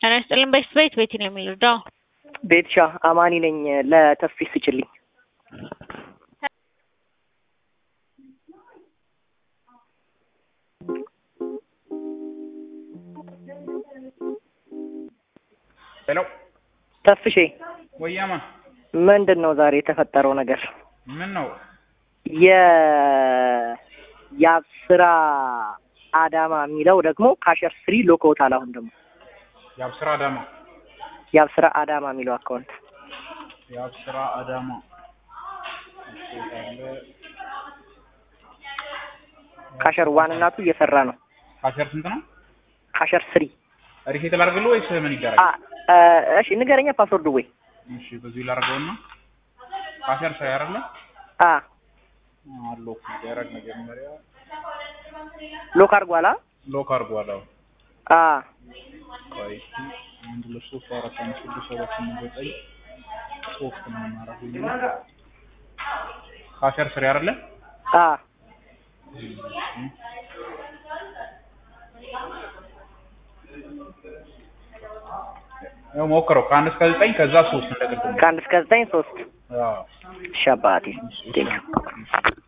ጤና ይስጥልኝ። በፊት ቤት ቤት ነው የሚረዳው። ቤትሻ አማኒ ነኝ። ለተስፊ ስጭልኝ። ሄሎ ተስፍሼ ወያማ ምንድን ነው ዛሬ የተፈጠረው ነገር? ምን ነው? የ የአብስራ አዳማ የሚለው ደግሞ ካሸር ስሪ ሎኮታል። አሁን ደግሞ የአብስራ አዳማ የአብስራ አዳማ የሚለው አካውንት የአብስራ አዳማ ካሸር ዋን እናቱ እየሰራ ነው። ካሸር ስንት ነው? ካሸር ስሪ ሪሴት ላድርግልህ ወይስ ምን ይደረግ? አ እሺ ንገረኛ ፓስወርድ ወይ እሺ በዚሁ ላድርገውና ካሸር ሳይ አይደለ አ ሎክ ይደረግ መጀመሪያ ሎክ አድርጓላ ሎክ አድርጓል። አዎ አ ቆይ እስኪ አንድ ሁለት ሶስት አራት አምስት ስድስት ሰባት ስምንት ዘጠኝ ሶስት ነው የማደርገው ካሸር ስሪ አይደለ አ ያው ሞክረው ከአንድ እስከ ዘጠኝ ከዛ ሶስት እንደቅድም ከአንድ እስከ ዘጠኝ ሶስት አዎ ሻባቴ ቴንክ